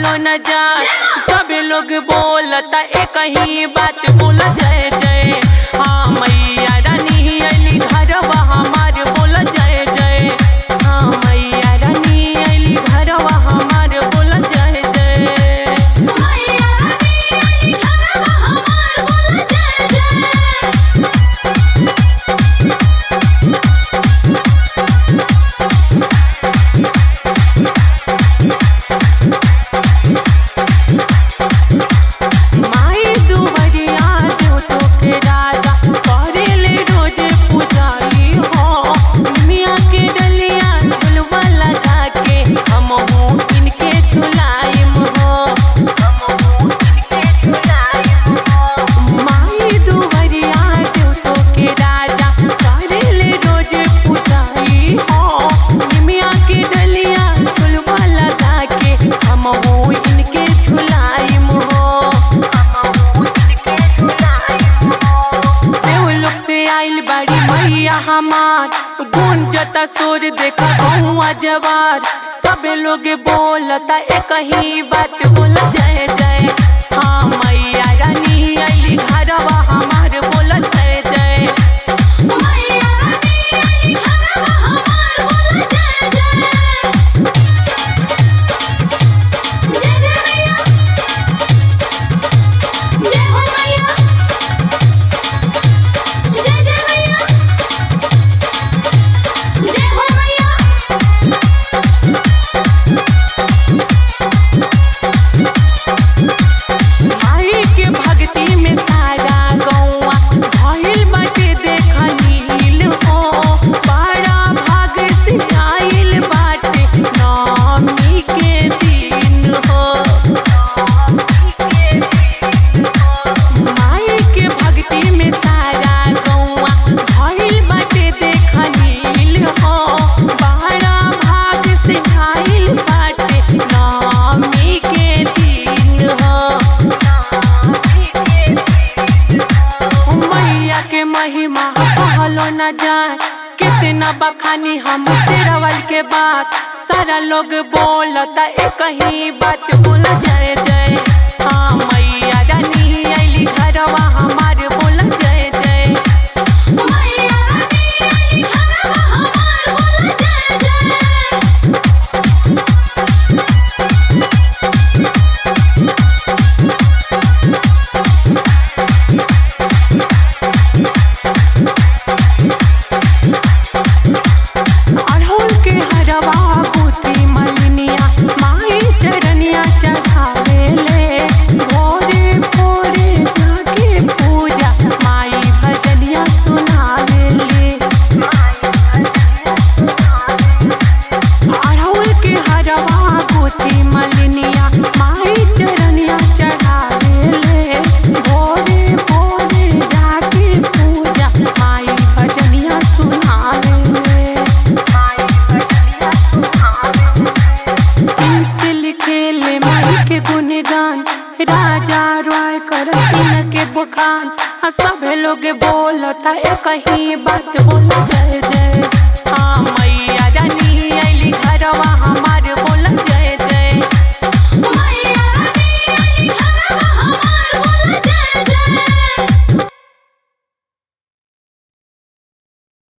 कहलो न जाए सब लोग बोलता एक ही बात बोल जय जय हाँ मैया रानी अली घरवा हमार बोल जय जय हाँ मैया रानी अली घरवा हमार बोल जय जय मैया रानी आई घरवा हमार बोल जय जय माई दुवरिया जो तो के राजा करेले रोज पुजारी हो मिया के डलिया झुलवा लगा के हम हो इनके झुलाइम हो माई दुवरिया जो तो के राजा करेले रोज पुजारी हो मिया के डलिया झुलवा लगा के हम हो इनके झुलाइम हो देव लोग से आइल बाड़ी मैया हमार गूंजता सुर देखा गौआ जवार सब लोग बोलता एक ही बात बोल जय जय हाँ मैया रानी अली घरवा हमार बोल जय जय मैया रानी आई घरवा हमार बोल जय जय जय जय मैया जय हो मैया जय जय मैया जय हो मैया माई के भक्ति में सारा गौआ भइल बाटे देखा नील हो बड़ा भाग से आइल बाटे नवमी के दिन हो माई के भक्ति में सारा गौआ भइल बाटे देखा नील हो बड़ा भाग से आइल बाटे नवमी के दिन हो मैया के महिमा कहलो न जाए कितना बखानी हम सिरवल के बात सारा लोग बोलता एक ही बात बोल जय जय हाँ मैया रानी अली घरवा हमार बोल जय जय मैया रानी आई घरवा हमार बोल जय जय अड़हुल के हरवा पुत्री मलिनिया माई चरनिया चढ़ावे ले भोरे भोरे जाके पूजा माई भजनिया सुनावे ले अड़हुल के हरवा पुत्री मलिनिया माई चरनिया चढ़ावे ले भोरे भोरे जाके पूजा माई भजनिया सुनावे ले से लिखे ले माई के गुणगान राजा रॉय कर के बुखान हाँ सब लोग बोलता एक ही बात बोल जय जय हाँ मैया रानी अली घरवा हम